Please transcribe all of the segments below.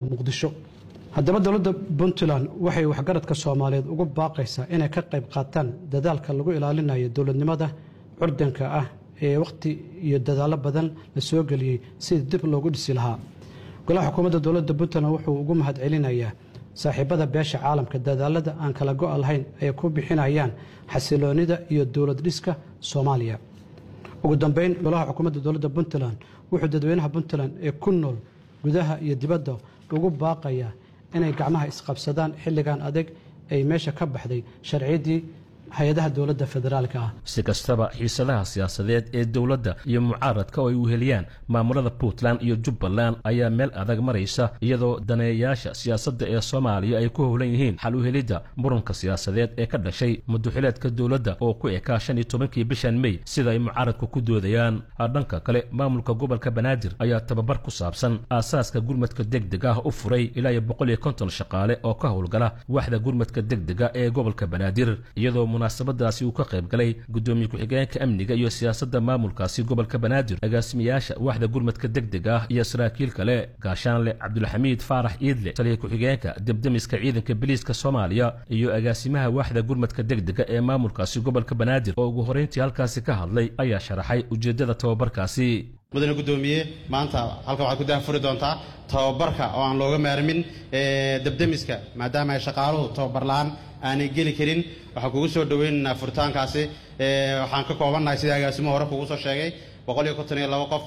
muqdisho haddaba dowladda puntland waxay waxgaradka soomaaliyeed ugu baaqaysaa inay ka qayb qaataan dadaalka lagu ilaalinayo dowladnimada curdanka ah ee wakhti iyo dadaallo badan la soo geliyey sidii dib loogu dhisi lahaa golaha xukuumadda dowladda puntland wuxuu ugu mahad celinayaa saaxiibada beesha caalamka dadaalada aan kala go' lahayn ay ku bixinayaan xasiloonida iyo dowlad dhiska soomaaliya ugu dambeyn golaha xukuumadda dowladda puntland wuxuu dadweynaha puntland ee ku nool gudaha iyo dibadda ugu baaqayaa inay gacmaha isqabsadaan xilligan adeeg ay meesha ka baxday sharciyaddii hay-adaha dowladda federaalka ah si kastaba xiisadaha siyaasadeed ee dowladda iyo mucaaradka oo ay uheliyaan maamulada puntland iyo jubbaland ayaa meel adag maraysa iyadoo daneeyayaasha siyaasadda ee soomaaliya ay ku howlan yihiin xal u helidda muranka siyaasadeed ee ka dhashay muduxileedka dowladda oo ku ekaa shan iyo tobankii bishan mey sida ay mucaaradku ku doodayaan dhanka kale maamulka gobolka banaadir ayaa tababar ku saabsan aasaaska gurmadka degdeg ah u furay ilaa iyo boqol iyo konton shaqaale oo ka howlgala waxda gurmadka degdega ee gobolka banaadir iyadoo munaasabadaasi uu ka qayb galay gudoomiye ku-xigeenka amniga iyo siyaasadda maamulkaasi gobolka banaadir agaasimayaasha waxda gurmadka degdega ah iyo saraakiil kale gaashaanle cabdulxamiid faarax iidle taliya ku-xigeenka debdemiska ciidanka biliiska soomaaliya iyo agaasimaha waxda gurmadka degdega ee maamulkaasi gobolka banaadir oo ugu horeyntii halkaasi ka hadlay ayaa sharaxay ujeeddada tababarkaasi mudane gudoomiye maanta halkan waxaad ku daafuri doontaa tababarka oo aan looga maarmin debdemiska maadaama ay shaqaaluhu tababar la-aan aanay geli karin waxaan kugu soo dhaweynaynaa furitaankaasi waxaan ka koobannahay sida agaasimuhu hore kugu soo sheegay boqol iyo konton iyo labo qof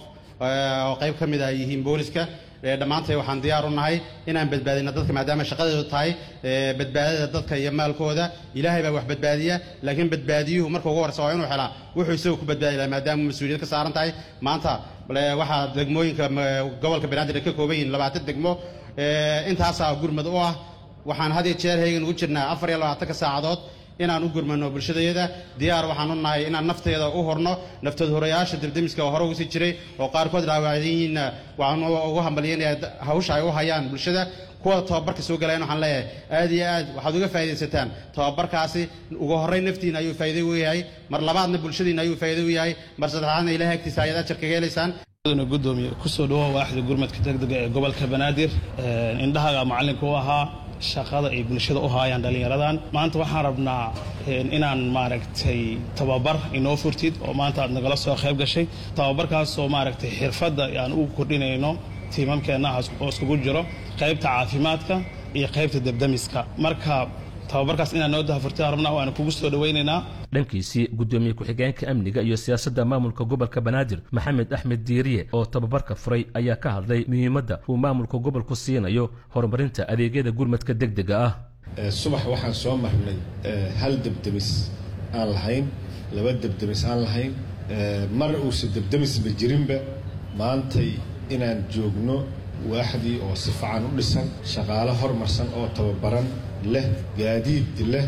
oo qayb ka mid ah yihiin booliska dhammaantay waxaan diyaar u nahay inaan badbaadino dadka maadaama shaqadeedu tahay badbaadada dadka iyo maalkooda ilaahay baa wax badbaadiya laakiin badbaadiyuhu marka ugu horeysa waa inuu helaa wuxuu isagu ku badbaadi lahaa maadaama mas-uuliyad ka saaran tahay maanta waxaa degmooyinka gobolka banaadir ay ka kooban yihiin labaatan degmo intaasaa gurmad u ah waxaan had iyo jeer heegan ugu jirnaa afar iyo labaatanka saacadood inaan u gurmano bulshadayada diyaar waxaan u nahay inaan nafteeda u horno naftood horayaasha debdemiska oo hore ugu sii jiray oo qaarkood dhaawacdan yihiinna waxaan ugu hambalyanaya hawsha ay u hayaan bulshada kuwa tababarka soo galayan waxaan leeyahay aad iyo aad waxaad uga faaidaysataan tababarkaasi ugu horreyn naftiina ayuu faa'iido u yahay mar labaadna bulshadiina ayuu faa'iido u yahay mar saddexaadna ilahay agtiisa ayaad ajar kaga helaysaan gudoomiye kusoo dhawoa waaxda gurmadka degdega ee gobolka banaadir indhahaga macallinka u ahaa shaqada ay bulshada u haayaan dhallinyaradan maanta waxaan rabnaa inaan maaragtay tababar inoo furtid oo maanta aad nagala soo qayb gashay tababarkaasoo maaragtay xirfadda aan ugu kordhinayno tiimamkeenna oo iskugu jiro qaybta caafimaadka iyo qaybta debdemiska marka tababarkaas inaan noo dahafurtay rabnaa waana kugu soo dhawaynaynaa dhankiisii gudoomiye ku-xigeenka amniga iyo siyaasadda maamulka gobolka banaadir maxamed axmed diiriye oo tababarka furay ayaa ka hadlay muhiimadda uu maamulka gobolku siinayo horumarinta adeegyada gurmadka degdega ah subax waxaan soo marnay hal debdemis aan lahayn laba debdemis aan lahayn mar uusa debdemisba jirinba maantay inaan joogno waaxdii oo si fican u dhisan shaqaalo hormarsan oo tababaran leh gaadiid leh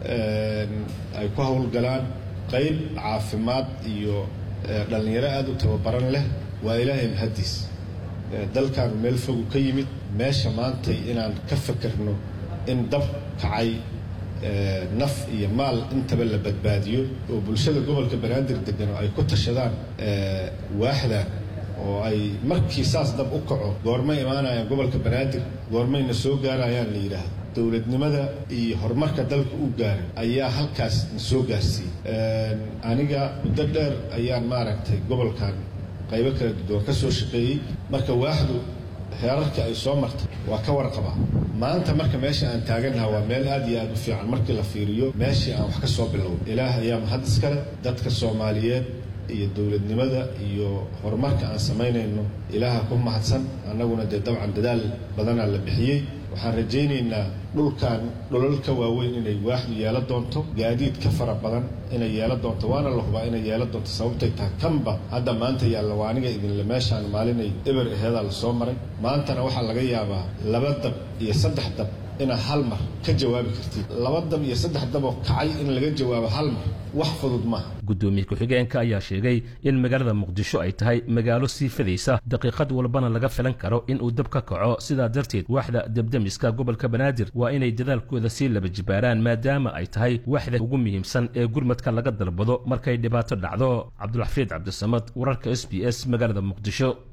ay ku howlgalaan qayb caafimaad iyo dhallinyaro aada u tababaran leh waa ilaahay mahaddiis dalkaanu meel fogu ka yimid meesha maantay inaan ka fakerno in dab kacay naf iyo maal intaba la badbaadiyo oo bulshada gobolka banaadir degan oo ay ku tashadaan waaxda oo ay markii saas dab u kaco goormay imaanayaan gobolka banaadir goormayna soo gaarayaan la yidhaahdo dowladnimada iyo horumarka dalka u gaaray ayaa halkaas na soo gaarsiiyey aniga muddo dheer ayaan maaragtay gobolkan qaybo kala duwan ka soo shaqeeyey marka waaxdu heerarkii ay soo martay waa ka warqabaa maanta marka meesha aan taagannaha waa meel aad iyo aad u fiican markii la fiiriyo meeshii aan wax ka soo bilow ilaah ayaa mahad iskale dadka soomaaliyeed iyo dowladnimada iyo horumarka aan samaynayno ilaaha ku mahadsan annaguna dee dabcan dadaal badanaa la bixiyey waxaan rajaynaynaa dhulkan dholol ka waaweyn inay waaxdu yeelo doonto gaadiid ka fara badan inay yeelo doonto waana la hubaa inay yeelo doonto sababtay tahay kanba hadda maanta yaalla waa aniga idinle meeshaan maalinay eber aheedaa la soo maray maantana waxaa laga yaabaa laba dab iyo saddex dab inaad hal mar ka jawaabi kartid laba dab iyo saddex daboo kacay in laga jawaabo hal mar wax fudud maaha gudoomiye ku-xigeenka ayaa sheegay in magaalada muqdisho ay tahay magaalo sii fadaysa daqiiqad walbana laga filan karo in uu dab ka kaco sidaa darteed waaxda debdemiska gobolka banaadir waa inay dadaalkooda sii laba jibaaraan maadaama ay tahay waaxda ugu muhiimsan ee gurmadka laga dalbado markay dhibaato dhacdo cabdulxafiid cabdisamad wararka s b s magaalada muqdisho